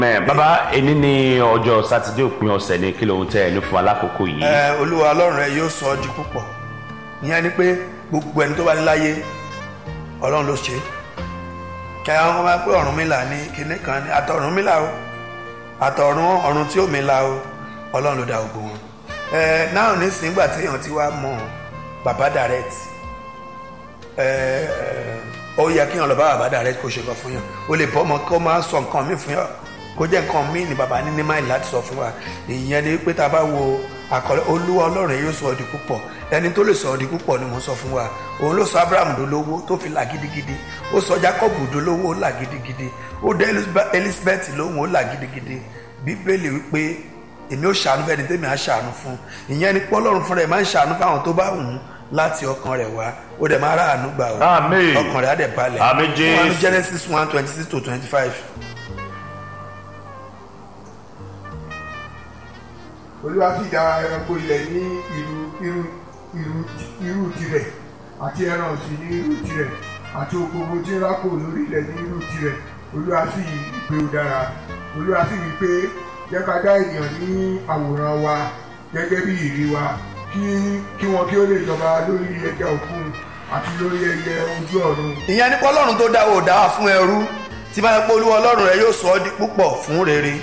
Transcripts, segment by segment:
mẹ bàbá ẹni ní ọjọ́ sátidé òpin ọ̀sẹ̀ ní kí lóhun tẹ ẹ ní fún alákòókò yìí. ẹ olúwa ọlọ́run rẹ yóò sọ ọ́ di púpọ̀ ìyẹn ni pé gbogbo ẹni tó bá ní láyé ọlọ́run ló ṣe kí àwọn ọmọ máa pé Ọ̀rúnmìlà ní kinní kan ní àtọ̀rúnmìlà o àtọ̀run ọ̀run tí ó mi la o ọlọ́run ló dá gbogbo wọn. ẹ náà nísìnyí gbà téèyàn ti wá mọ bàbá direct ẹ ẹ ó yẹ kéèyàn lọ bá bàbá direct kó ṣe kọ fún yàn ó lè bọ́ ọmọ kó máa sọ nǹkan míì fún yàn kó jẹ́ nǹkan míì ní bàbá ní ní máìlì láti sọ fún wa ìyẹn ni pé tá a bá wo àkọlé olúwa ọlọ́run yóò sọ ọ́ di púpọ̀ ẹni tó lè sọ ọ́ di púpọ̀ ni mo sọ fún wa òun ló sọ abraham dolówó tó fi là gidigidi ó sọ jacob dolówó ó là gidigidi ó dé elizabeth lóhùn ó là gidigidi bíbélì wípé èmi ó ṣàánú fẹ́ni tẹ́mi á ṣàánú fún ìyẹn ni pé ọlọ́run fúnra ẹ̀ máa ń ṣàánú fáwọn tó bá wù ú láti ọkàn rẹ̀ wá ó dẹ̀ máa ráàánú gbà ó Àmín. ọkàn rẹ̀ á dẹ̀ balẹ̀ Àmín, Jésù. wọn ní genesis one twenty six to twenty five. olúwa sì dá ẹranko ilẹ̀ ní irú irú irú irú tirẹ̀ àti ẹran ọ̀sìn ní irú tirẹ̀ àti ògbógbó tí ń rákò lórí ilẹ̀ ní irú tirẹ̀ olúwa sì rí i pé ó dára olúwa sì rí i pé jẹ́ ká dá ènìyàn ní àwòrán wa gẹ́gẹ́ bí ìrí wa kí kí wọn kí ó lè jọba lórí ẹja òkun àti lórí ẹyẹ ojú ọ̀run ìyẹn ní pé ọlọ́run tó dá o dá wa fún ẹrú tí bá yẹ pé olúwa ọlọ́run rẹ yóò sọ ọ́ di púpọ̀ fún rere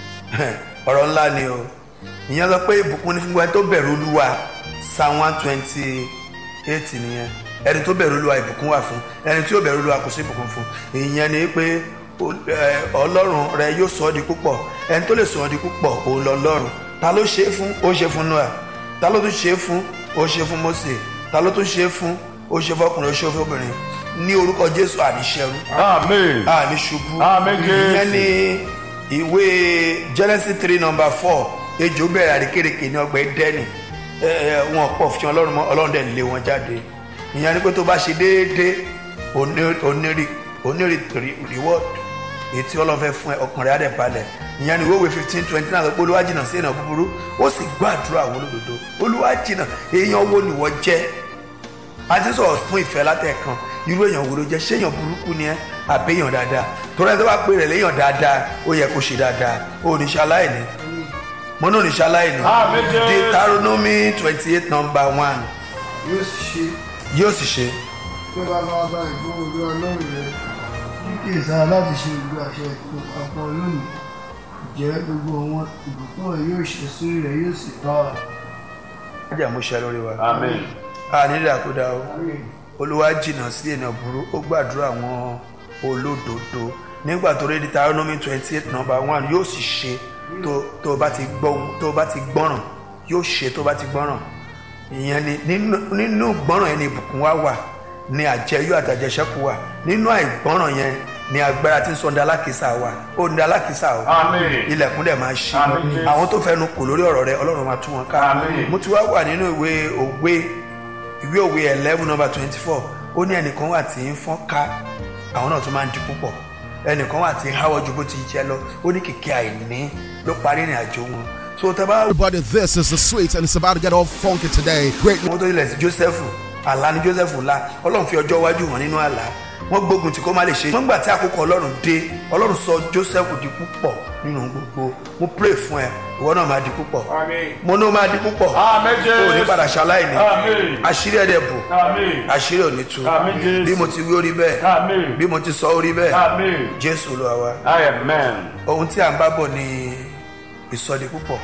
ọ̀rọ̀ ńlá ni o ìyẹn sọ pé ìbùkún ní fún ẹni tó bẹ̀rù olúwa psalm one twenty eight nìyẹn ẹni tó bẹ̀rù olúwa ìbùkún wà fún ẹni tí ó bẹ̀rù olúwa kò sí ìbùkún fún ìyẹn ni pé o- ẹ, ọlọ́run rẹ yóò sọ ọ́ di púpọ̀ ẹni tó lè sọ ọ́ di púpọ̀ òun lọ lọ́run ta ló ṣe é fún ó ṣe fún noah ta ló tún ṣe é fún ó ṣe fún mose ta ló tún ṣe é fún ó ṣe fọkùnrin ó ṣe fún obìnrin ní orúkọ jésù àníṣẹrú amen àní ṣubú Àmín, Jésù. ìyẹn ní ìwé genesis three number four ejò bẹ̀rẹ̀ àríkèrèkè ní ọgbà ẹdẹ́nì ẹ ẹ wọn pọ̀ fi ọlọ́run mọ́ ọlọ́run dẹ̀ lé wọn jáde ìyẹn ni pé tó bá ṣe déédéé oní- onírì onírì reward èyí tí ọlọ́run fẹ́ fún ẹ ọkàn rẹ̀ á dẹ̀ balẹ̀ ìyẹn ni ìwé fifteen twenty nine pé olúwa jìnnà sí èèyàn búburú ó sì gbọ́ àdúrà àwọn olódodo olúwa jìnnà èèyàn wo ni wọ́n jẹ́ a ti sọ̀rọ̀ fún ìfẹ́ látẹ̀kan irú èèyàn wo ló jẹ́ ṣéèyàn burúkú ni ẹ́ àbẹ́yàn dáadáa torí ẹni tó bá pè rẹ̀ léèyàn dáadáa ó yẹ kó ṣe dáadáa ó ní ṣe aláìní mo ní ò ní ṣe aláìní Àmín, Jésù. Deuteronomy twenty eight number one yóò sì ṣe yóò sì ṣe pé bàbá wa bá ìgbóhùn olúwa ọlọ́run rẹ kí ìsára láti ṣe ìlú àṣẹ ìpò àpọ̀ lónìí jẹ́ gbogbo wọn ìbùkún rẹ yóò ṣe sórí rẹ yóò sì tọ́ ọ. ajá mo ṣe lórí wa amen a nílẹ̀ àkúdà o olúwa jìnnà sí ènìyàn burú ó gbàdúrà àwọn olódodo nígbà tó rí Deuteronomy twenty eight number one yóò sì ṣe tó tó o bá ti gbọ́ ohun- tó o bá ti gbọ́ràn yóò ṣe tó o bá ti gbọ́ràn ìyẹn ni nínú nínú gbọ́ràn yẹn ni ìbùkún wa wà ní àjẹyó àtàjẹsẹ́kù wà nínú àìgbọ́ràn yẹn ni agbára tí ń sọ ní alákìísà wà ó ní alákìísà o amen ilẹ̀kùn dẹ̀ máa ṣí Àmín, Jésù. àwọn tó fẹnu kò lórí ọ̀rọ̀ rẹ ọlọ́run máa tú wọn ká Àmín. mo ti wá wà nínú ìwé òwe ìwé òwe eleven number twenty four ó ní ẹnìkan wà tí ń fọ́n ká àwọn náà tún máa ń di púpọ̀ ẹnìkan wà tí ń háwọ́ ju bó ti jẹ́ lọ ó ní kìkì àìní ló parí ìrìn àjò wọn so tẹ bá Everybody, this is the sweet, and it's about to get all funky today. Great wọ́n tó ilẹ̀ sí joseph àlá ni joseph ńlá ọlọ́run fi ọjọ́ iwájú hàn nínú àlá wọ́n gbógun tí kò má lè ṣe wọ́n gbà tí àkókò ọlọ́run dé ọlọ́run sọ joseph di púpọ̀ nínú gbogbo mo pray fún ẹ ìwọ náà máa di púpọ̀ mo ní o máa di púpọ̀ Amen, Jésù. o ò ní padà ṣaláìní Amen. àṣírí ẹ̀dẹ̀ bò amen àṣírí ò ní tú Amen, Jésù. bí mo ti wí orí bẹ́ẹ̀ amen bí mo ti sọ orí bẹ́ẹ̀ amen jésù olúwa wa amen ohun tí à ń bá bọ̀ ni ìsọdi púpọ̀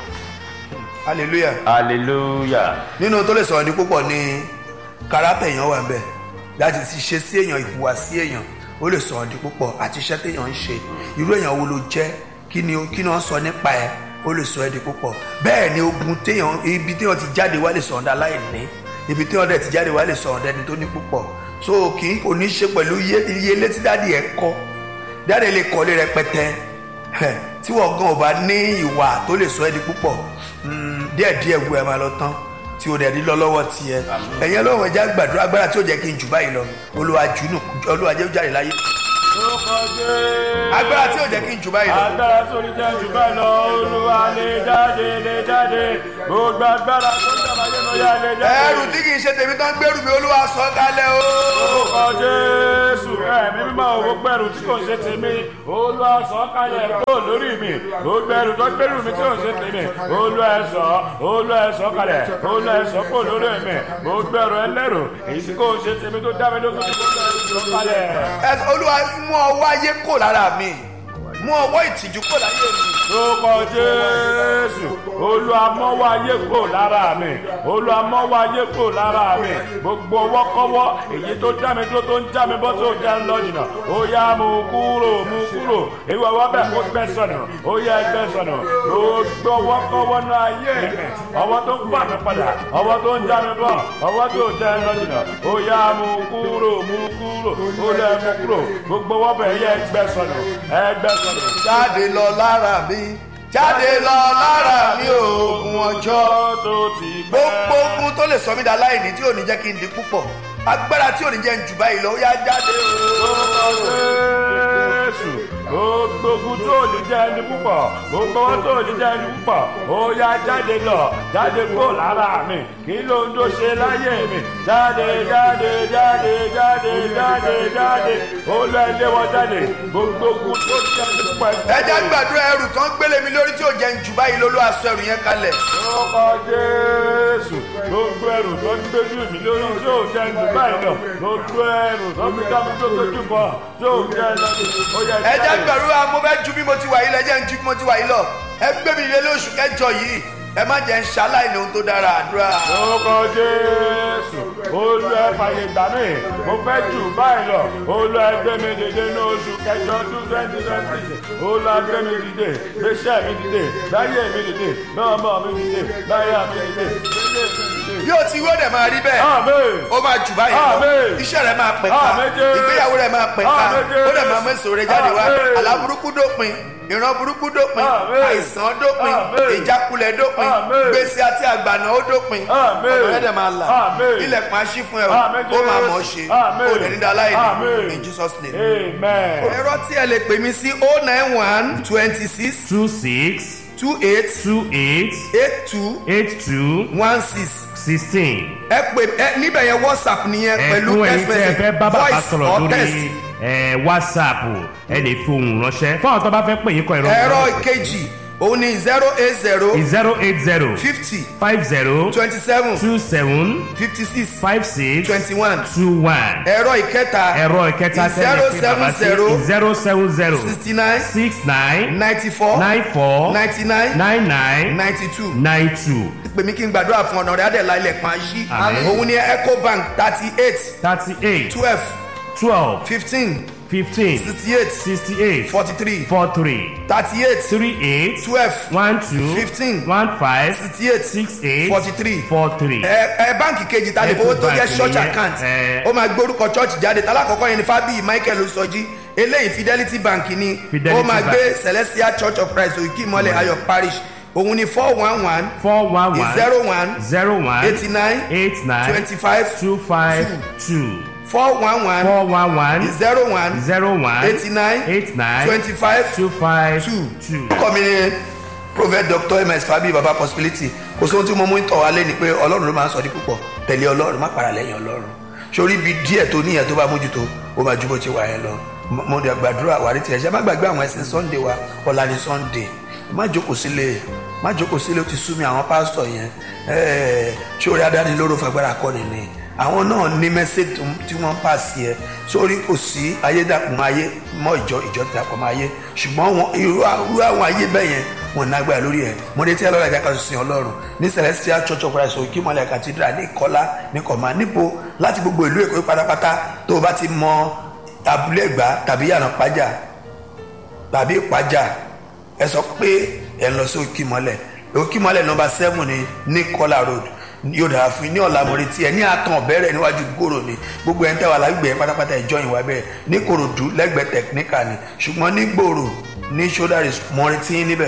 hallelujah hallelujah nínú tó lè sọ̀rọ̀ ní púpọ̀ ní kárátà èèyàn wà nbẹ̀ láti ti ṣe sí èèyàn ìhùwà sí èèyàn ó lè sọ̀rọ̀ ní púpọ̀ àti iṣẹ́ téèyàn ń ṣe irú èèyàn wo ló jẹ́ kí ni kí ni wọ́n sọ nípa ẹ̀ ó lè sọ ẹ́ di púpọ̀ bẹ́ẹ̀ ni ogun téèyàn ibi téèyàn ti jáde wá lè sọ̀rọ̀ dá láìní ibi téèyàn dẹ̀ ti jáde wá lè sọ̀rọ̀ dẹni tó ní púpọ̀ so kì í kò ní ṣe pẹ̀lú iye iye létí dáàdì ẹ̀ kọ́ dáàdì lè kọ́lé rẹpẹtẹ Ẹ̀, tí wọ́n gan ò bá ní ìwà tó lè sọ ẹ́ di púpọ̀ mm, díẹ̀díẹ̀ gbogbo ẹ̀ máa lọ tán tí o dẹ̀ ní lọ lọ́wọ́ tiẹ̀ ẹ̀yin ọlọ́run ẹja gbàdúrà agbára tí ó jẹ́ kí n jù báyìí lọ olúwa jù nù olúwa jẹ́ ó jáde láyé orúkọ jésù agbára tí ó jẹ́ kí n jù báyìí lọ agbára tó ní jẹ́ jù báyìí lọ olúwa lè jáde lè jáde gbogbo agbára tó ń dàbàyè lọ ó yá lè jáde. ẹrù tí kì í ṣe tèmi tán gbẹrù mi olúwa sọ kalẹ̀ o. orúkọ jésù ẹ̀mí mímọ́ owó gbẹ̀rù tí kò ṣe tèmi olúwa sọ kalẹ̀ kó lórí mi gbogbo ẹrù tó gbẹ̀rù mi tí kò ṣe tèmi olúwa sọ olúwa sọ kalẹ̀ olúwa sọ kó lórí mi gbogbo ẹrù ẹlẹ́rù èyí tí kò ṣe tèmi tó dá mi lókun tí kò sọ kalẹ̀. Ẹ sọ, olúwa mú ọwọ́ ayé kò lára mi mú ọwọ́ ìtìjú kò láyé mi. orúkọ jésù olùamọ́wọ́ ayé kò lára mi olùamọ́wọ́ ayé kò lára mi gbogbo ọwọ́kọ́wọ́ èyí tó já mi dúró tó ń já mi bọ́ tó já ń lọ jìnnà ó yá mú kúrò mú kúrò ìwọ ọwọ́ bẹ́ẹ̀ kó gbẹ sọnù ó yá ẹgbẹ́ sọnù gbogbo ọwọ́kọ́wọ́ náà ayé mi ọwọ́ tó ń gbà mí padà ọwọ́ tó ń já mi bọ́ ọwọ́ tó já ń lọ jìnnà ó yá mú kúrò mú kúrò ó lẹ́ mú kúrò gbogbo ọwọ́ bẹ́ẹ̀ yẹ ẹgbẹ́ sọnù ẹgbẹ́ sọnù jáde lọ lára mi jáde lọ lára mi oògùn ọjọ́. tó ti gbogbo ogun tó lè sọ mí dá láìní tí ò ní jẹ́ kí n di púpọ̀ agbára tí ò ní jẹ́ ń jù báyìí lọ ó yá jáde o. Jésù gbogbo ogun tó ní jẹ́ ẹni púpọ̀ gbogbo wọn tó ní jẹ́ ẹni púpọ̀ ó yá jáde lọ jáde kó lára mi kí ló ń tó ṣe láyé mi jáde jáde jáde jáde jáde jáde ó lọ ilé wọn jáde gbogbo ogun tó ní jẹ́ ẹni púpọ̀ ẹ jẹ́ gbàdúrà ẹrù tán gbélé mi lórí tí ò jẹ́ ń jù báyìí lọ ló aṣọ ẹrù yẹn kalẹ̀. Orúkọ Jésù gbogbo ẹrù tó ń gbéjú mi lórí tí ò jẹ́ ní báyìí lọ gbogbo ẹrù tó ń gbéjú mi tó tójú bọ̀ tí ò jẹ́ lọ́dún ó yẹ ẹ jẹ́ gbàdúrà mo fẹ́ ju bí mo ti wà yìí lọ ẹ jẹ́ ń ju bí mo ti wà yìí lọ ẹ gbé mi lé lóṣù kẹjọ yìí ẹ má jẹ́ ń ṣaláìní ohun tó dára àdúrà. Orúkọ Jésù olú ẹ fàyè gbà mí mo fẹ́ jù báyìí lọ olú ẹ gbé mi dìde ní oṣù kẹjọ ọdún twenty twenty six olú ẹ gbé mi dìde gbéṣẹ́ mi dìde láyé mi dìde lọ́mọ mi dìde láyé mi dìde gbéṣẹ́ mi dìde. bí o ti wí ó dẹ̀ máa rí bẹ́ẹ̀ Amen. ó máa jù báyìí lọ Àmín. iṣẹ́ rẹ̀ máa pẹ̀ka Àmín Jésù. ìgbéyàwó rẹ̀ máa pẹ̀ka Àmín Jésù. ó dẹ̀ máa mẹ́sàn-án rẹ̀ jáde wá Àmín. àlá burúkú dópin ìran burúkú dópin Àmín. àìsàn dópin Àmín. ìjákulẹ̀ dópin Àmín. gbèsè àti àgbàna ó dópin Àmín. ọ̀dọ̀ rẹ̀ dẹ̀ máa là Àmín. ilẹ̀kùn aṣí fún ẹ o Àmín ó máa Jésù. mọ̀ ọ́ ṣe Àmín. ó dẹ̀ ní dáláì Àmín. ní in Jesus name. Amen. ẹ̀rọ tí ẹ lè pè mí sí o nine one twenty six two six two eight two eight eight two eight two one six sixteen. ẹ pè ẹ níbẹ̀ yẹn whatsapp nìyẹn pẹ̀lú ẹ̀kún ẹ̀yin text tí ẹ message fẹ́ bá bàbá voice sọ̀rọ̀ or text. lórí ẹ̀, whatsapp ẹ lè fi ohùn ránṣẹ́ fún àwọn tó bá fẹ́ pè yín kọ ìrọ̀ ẹ̀rọ ìkejì òun ni zero eight zero zero eight zero fifty five zero twenty seven two seven fifty six five six twenty one two one. ẹ̀rọ ìkẹta ẹ̀rọ ìkẹta zero seven zero zero seven zero sixty nine six nine ninety four nine four ninety nine nine nine ninety two nine two pè mí kí n gbàdúrà fún ọ̀nà rẹ̀ adẹ̀lá ilẹ̀ kan ṣí Àmín. òun ni ecobank thirty eight thirty eight twelve twelve fifteen fifteen sixty eight sixty eight forty three four three thirty eight three eight twelve one two Fifteen. one five sixty eight six eight forty three four three. ẹ ẹ báǹkì kejì ta lè fowó tó jẹ Ecobank church nìyẹn, account ẹ. ó máa gbórúkọ church jáde talákọ̀ọ́kọ́ yẹn ni fábíyì michael osọjí eléyìí fidelity bank ni Fidelity ó máa Bank. gbé celestial church of christ òkè ìmọ̀lẹ̀ ayọ̀ parish òun ni four one one four one one zero one zero one eighty nine eight nine twenty five two five two four one one four one one zero one zero one eighty nine eight nine twenty five two five two. two. kọ́ mi ní prophet dr ms fabi baba possibility kò sóhun tí mo mú tọ̀ wá lé ni pé ọlọ́run ló máa ń sọ ní púpọ̀ tẹ̀lé ọlọ́run má para lẹ́yìn ọlọ́run sórí ibi díẹ̀ tó níyẹn tó bá mójútó ó máa ju bó ti wà yẹn lọ Mo- mo dẹ̀ gbàdúrà wà ní tiẹ̀ ṣe má gbàgbé àwọn ẹ̀sìn sunday wa ọ̀la ni sunday má jókòó sílé má jókòó sílé ó ti sú mi àwọn pásítọ̀ yẹn ẹ̀ẹ́ sórí adánilóró fagbára kọ́ni ni àwọn náà ní mẹ́sẹ̀gì tí wọ́n pàṣẹ ẹ sórí kò sí ayédàkùn ayé mọ́ ìjọ ìjọ dàpọ̀ mọ́ ayé ṣùgbọ́n wọn irú irú àwọn ayé bẹ́ẹ̀ yẹn wọn nágbára lórí ẹ mo dé tí ẹ lọ́la ìjà kan sin ọlọ́run ní celestial church of christ òkè mọ́lẹ̀ cathedral ní ìkọ́lá ní kọ̀má nípo láti gbogbo ìlú èkó pátápátá tó o bá ti mọ abúlé ẹ̀gbá tàbí yànnà pájà tàbí ìpájà ẹ sọ pé ẹ ń lọ sí òkè mọ́lẹ̀ òkè mọ́lẹ̀ nọmba seven ní ní kọ́lá road yóò dára fún yín ní ọ̀la mo retí ẹ ní àtàn ọ̀bẹ̀rẹ̀ níwájú gbòòrò ni gbogbo ẹ̀ ń tẹ̀wá lágbègbè yẹn pátápátá ìjọ ìwà bẹ́ẹ̀ ní korodu lẹ́gbẹ̀ẹ́ tẹ̀kíníkà ni ṣùgbọ́n ní gbòòrò ní sódàrí mo retí yín níbẹ̀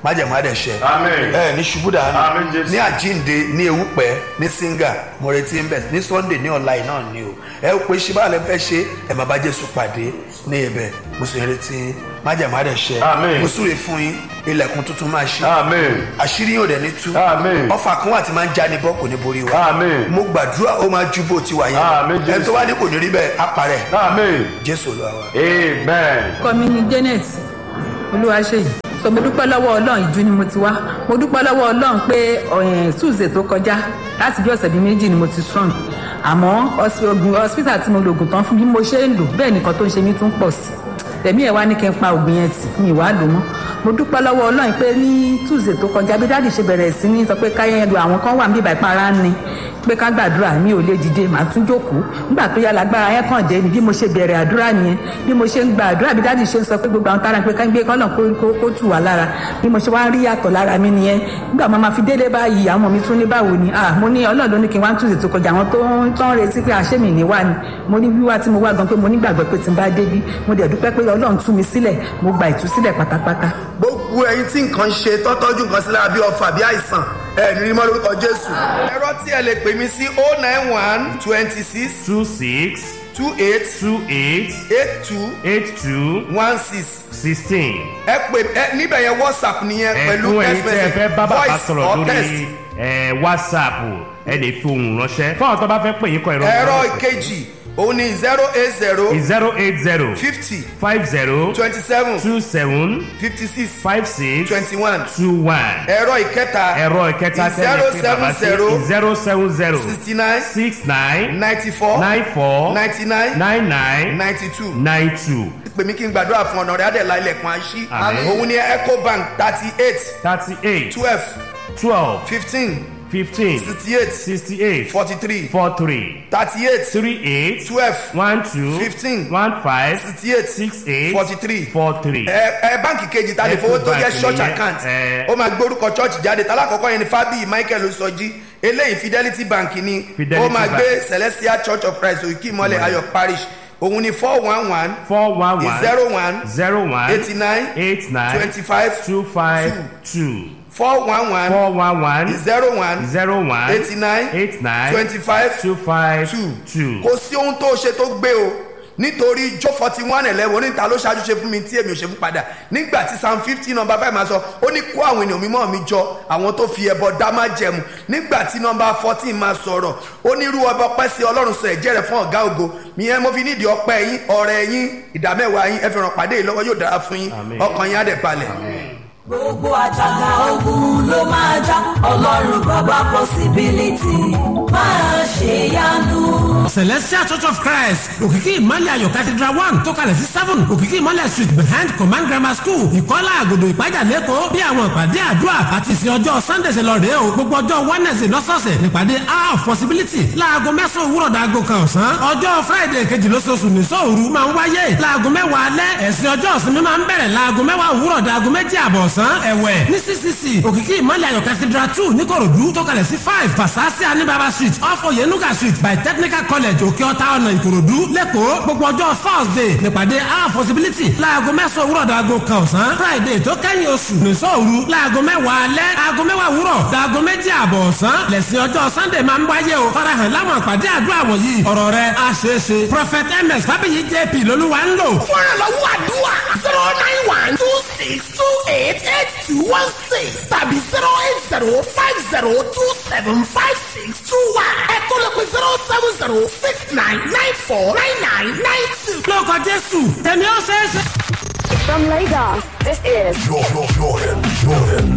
májẹ̀mú àdẹ̀ṣẹ Amen. ẹ ní ṣubú dànù Amen, Jésù. ní àjínde ní ewúpẹ́ ní singa mo retí ń bẹ̀ ní sunday ní ọ̀la yìí náà ni o ẹ ó pe ṣé báwo lẹ fẹ́ ṣe ẹ máa bá jésù pàdé ní ibẹ̀ mo sì ń retí májẹ̀mú àdẹ̀ṣẹ Amen. mo súre fún yín ilẹ̀kùn tuntun máa ṣí Amen. àṣírí yóò dẹ̀ ní tú Amen. ọfà kan wà tí máa ń já ní bọ́ kò ní borí wa Amen. mo gbàdúrà ó máa ju bó ti wà Amen, yẹn ẹni tó Jésù. wá ní kò ní rí bẹ́ẹ̀ á parẹ́ Amen. jésù olúwa wa. Amen. orúkọ mi ni janet olúwaṣeyì so mo dúpẹ́ lọ́wọ́ ọlọ́run ìjú ni mo ti wá mo dúpẹ́ lọ́wọ́ ọlọ́run pé ọ̀yìn tuesday tó kọjá láti bí ọ̀sẹ̀ bíi méjì ni mo ti strong àmọ́ hospi- oògùn hospital tí mo lo oògùn tán fún bí mo ṣe ń lò bẹ́ẹ̀ nìkan tó ń ṣe mí tún pọ̀ sí tẹ̀mí ẹ̀ wá ní kí n pa oògùn yẹn tì mi ìwà lò mọ́ mo dúpẹ́ lọ́wọ́ ọlọ́run pé ní tuesday tó kọjá bí dáàdì ṣe bẹ̀rẹ̀ sí ní sọ pé káyẹn lu àwọn kan wà níbi ìbàpá ni pé ká gbàdúrà mi ò lè dìde màá tún jókòó nígbà tó yá lágbára yẹn kàn dé ni bí mo ṣe bẹ̀rẹ̀ àdúrà nìyẹn bí mo ṣe ń gba àdúrà bí dáàdì ṣe ń sọ pé gbogbo àwọn tára pé ká ń gbé kọ́nà kó kó kó tù wá lára bí mo ṣe wá ń rí yàtọ̀ lára mi nìyẹn nígbà máa ma fi délé báyìí àwọn ọmọ mi tún ní báwo ni ah mo ní ọlọ́run ló ní kí n wá ń túnṣe tó kọjá àwọn tó ń tó ń retí pé àṣẹ mi ní wá ni mo ní wíwá tí mo wá gan pé mo nígbàgbọ́ pé tí n bá débí mo dẹ̀ dúpẹ́ pé ọlọ́run tú mi sílẹ̀ mo gba ìtúsílẹ̀ pátápátá gbogbo ẹyin tí nǹkan ṣe tọ́tọ́jú nǹkan sí lára bí ọfà bí àìsàn ẹ ní mọ́ lórúkọ jésù. ẹ̀rọ tí ẹ lè pè mí sí o nine one twenty six two six two eight two eight eight two eight two one six sixteen. ẹ pè ẹ níbẹ̀ yẹn whatsapp nìyẹn pẹ̀lú ẹ̀fún ẹ̀yin text tí ẹ message fẹ́ bá bàbá voice sọ̀rọ̀ or text. lórí ẹ̀, whatsapp ẹ lè fi ohùn ránṣẹ́ fún àwọn tó bá fẹ́ pè yín kọ ìrọ̀ ẹ̀rọ ìkejì òun ni zero eight zero zero eight zero fifty five zero twenty seven two seven fifty six five six twenty one two one ẹ̀rọ ìkẹta ẹ̀rọ ìkẹta zero tẹ́lẹ̀ pé seven bàbá sí zero zero seven zero sixty nine six nine ninety four nine four ninety nine nine nine ninety two. nine two pè mí kí n gbàdúrà fún ọ̀nà rẹ̀ adẹ̀lá ilẹ̀kùn àṣí Àmín. òun ni ecobank thirty eight thirty eight twelve twelve fifteen fifteen sixty eight sixty eight forty three four three thirty eight three eight twelve one two Fifteen. one five sixty eight six eight forty three four three. ẹ ẹ báǹkì kejì ta lè fowó tó jẹ́ Ecobank church nìyẹn, account ẹ. ó máa gbórúkọ church jáde talákọ̀ọ́kọ́ yẹn ni fábíyì michael osọjí eléyìí fidelity bank ni Fidelity ó máa Bank. gbé celestial church of christ òkè ìmọ̀lẹ̀ ayọ̀ parish òun ni four one one four one one zero one zero one eighty nine eight nine twenty five two five two four one one four one one zero one zero one eighty nine eight nine twenty five two five two two. kò sí ohun tó ṣe tó gbé o nítorí jó forty one eleven oníta ló ṣáájú ṣe fún mi tí èmi ò ṣe fún padà nígbà tí psalm fifty number five máa sọ ó ní kó àwọn ènìyàn mímọ́ mi jọ àwọn tó fi ẹbọ dá má jẹmu nígbà tí number fourteen máa sọ̀rọ̀ ó ní irú ọba ọpẹ́ sí ọlọ́run sọ ẹ̀jẹ̀ rẹ̀ fún ọ̀gá ògo ìyẹn mo fi nídìí ọpẹ́ yín ọ̀rẹ́ yín ìdámẹ́wàá yín ẹ fi ràn pàdé yìí lọ́wọ́ yóò dára fún yín Àmín. ọkàn yín á dẹ̀ balẹ̀. gbogbo àjàgà ogun ló máa já ọlọ́run bàbá possibility máa ṣe yanu. celestial church of christ òkìkí ìmọ̀lẹ̀ ayọ̀ cathedral one tó kalẹ̀ sí seven òkìkí ìmọ̀lẹ̀ street behind command grammar school ìkọ́lá àgòdò ìpájà lẹ́kọ̀ọ́ bí àwọn ìpàdé àdúrà àti ìsìn ọjọ́ sunday ṣe lọ rèé o gbogbo ọjọ́ wednesday lọ́sọ̀ọ̀sẹ̀ nípàdé hour of possibility láago mẹ́sàn-án òwúrọ̀ dàgò kan ọ̀sán ọjọ́ friday kejì lóṣooṣù ní sóòru máa ń wáyé láago mẹ́wàá alẹ́ ẹ̀sìn ọjọ́ ìsinmi máa ń bẹ̀rẹ̀ láago mẹ́wàá òwúrọ̀ dàgò méjì àbọ̀ ọ̀sán ẹ̀wẹ̀ ní ccc òkìkí ìmọ̀lẹ̀ ayọ̀ cathedral two níkòròdú tó kalẹ̀ sí five pasasi anibaba street off oyenuga street by technical college òkè ọ̀tá ọ̀nà ìkòròdú lẹ́kọ̀ọ́ gbogbo ọjọ́ thursday nípàdé our possibility láago mẹ́sàn-án òwúrọ̀ dàgò kan ọ̀sán friday tó kẹ́yìn oṣù nìṣọ́ òru láago mẹ́wàá alẹ́ aago mẹ́wàá òwúrọ̀ dàgò méjì àbọ̀ ọ̀sán lẹ́sìn ọjọ́ sunday máa ń wáyé o farahàn láwọn àpàdé àdúrà wọ̀nyí ọ̀rọ̀ rẹ̀ á ṣeé ṣe prophet ms fábíyì jp lolúwa ń lò. fúnra lọ́wọ́ àdúrà zero nine one two six two eight eight two one six tàbí zero eight zero five zero two seven five six two one ẹ̀kọ́ lè pe zero seven zero six nine nine four nine nine nine two. lórúkọ jésù tẹ̀mí ó ṣeé ṣe. From Lagos, this is Jordan, Jordan, Jordan.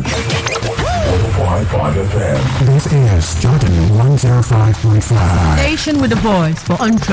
105.5 FM. This is Jordan 105.5. Station with a voice for untrue.